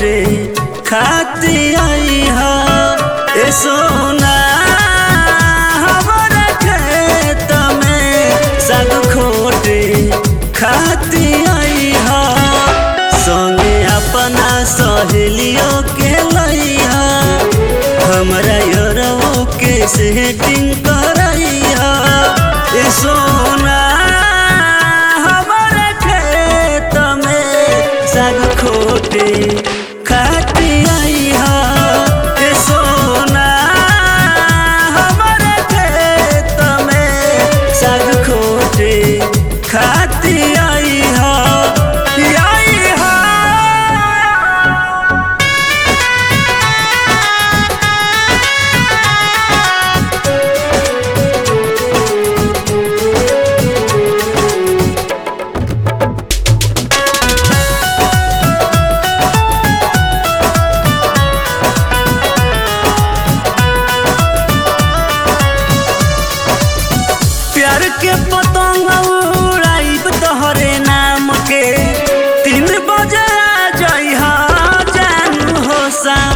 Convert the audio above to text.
खोटे खाती आई हा ए सोना हमारा खेत में साग खोटे खाती आई हा संगे अपना सहेलियों के लैया हमरा यरवो के सेटिंग करैया ए सोना हमारा खेत में साग खोटे खाती आई हा ए सोना हमारा खेत में साग खोटे खाती आई हा आई हा प्यार के पतंग उड़ाइब तोहरे नाम के तीन बजे आ जइहा जानू हो सा